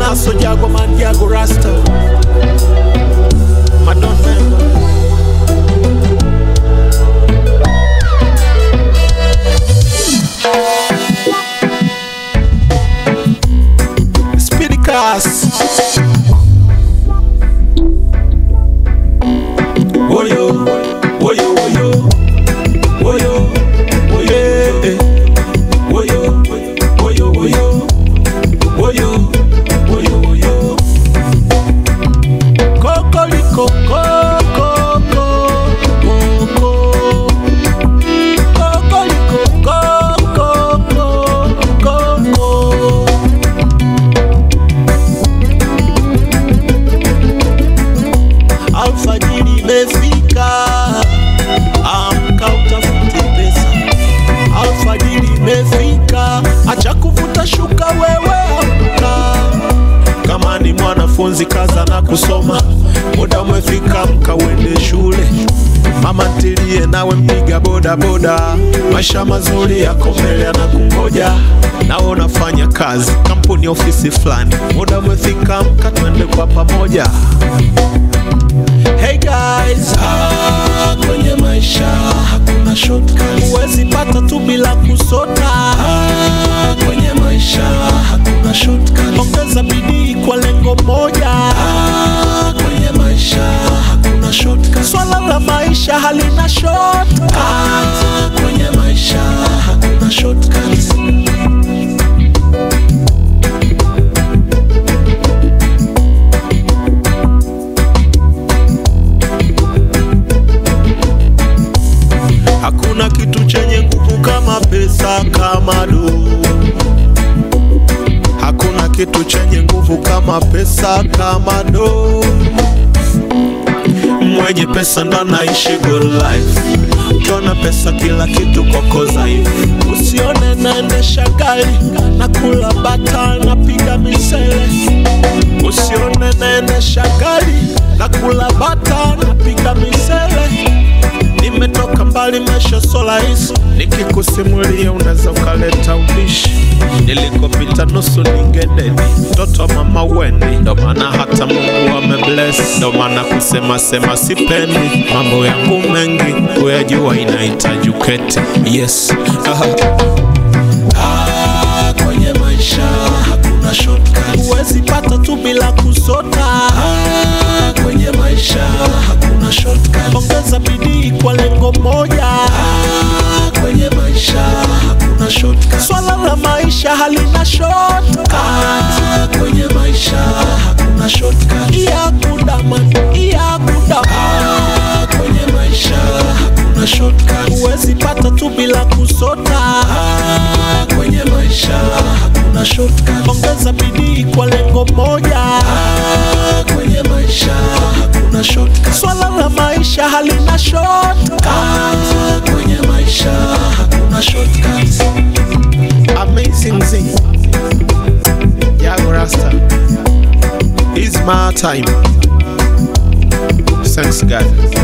naso jago man jago rasta madon member Speedy cast Woyo, woyo, woyo, woyo, woyo, eh. woyo, woyo, woyo, woyo, woyo, woyo. Kokoliko, koko, koko. Kokoliko, koko, koko. Alfajiri imefika, amka utafute pesa. Alfajiri imefika, acha kuvuta shuka, wewe amka. Kama ni mwanafunzi kaza na kusoma, muda umefika, amka uende shule. Mama ntilie nawe mpiga boda boda, maisha mazuri yako mbele yanakungoja. Nawe unafanya kazi kampuni, ofisi fulani, muda umefika, amka twende kwa pamoja. Hey guys, ah, kwenye maisha hakuna shortcuts. Huwezi pata tu bila kusota. Ah, kwenye maisha hakuna shortcuts. Ongeza bidii kwa lengo moja. Ah, kwenye maisha hakuna shortcuts. Swala la maisha halina shortcuts. Ah, kwenye maisha hakuna shortcuts. Hakuna kitu chenye nguvu kama pesa, kama do. Hakuna kitu chenye nguvu kama pesa, kama do. Mwenye pesa ndo anaishi good life. Ukiona pesa kila kitu kwako dhaifu. Usione naendesha gari na kula bata napiga misele. Usione naendesha gari na kula bata napiga misele. Nimetoka mbali, maisha so rahisi, nikikusimulia unaweza ukaleta ubishi. Nilikopita nusu ningededi, mtoto wa mama weni, ndo maana hata Mungu amebless, ndo maana kusema sema sipendi mambo yangu mengi, kuyajua inahitaji uketi. Yes, aha. Ah, kwenye maisha hakuna shortcuts. Huwezi pata tu bila kusota. Ah, kwenye maisha hakuna shortcuts. Ongeza bidii kwa lengo moja. Ah, kwenye maisha hakuna shortcuts. Swala la maisha halina shortcuts. Ah, kwenye maisha hakuna shortcuts. Iyakuda man, iyakuda. Ah, kwenye maisha hakuna shortcuts. Huwezi pata tu bila kusota. Ah, kwenye maisha hakuna shortcuts. Ongeza bidii kwa lengo moja. Ah, kwenye maisha hakuna shortcuts. Swala la maisha halina shortcuts. Ah, kwenye maisha hakuna shortcuts. Amazing thing. Yago Rasta. It's my time. Thanks God.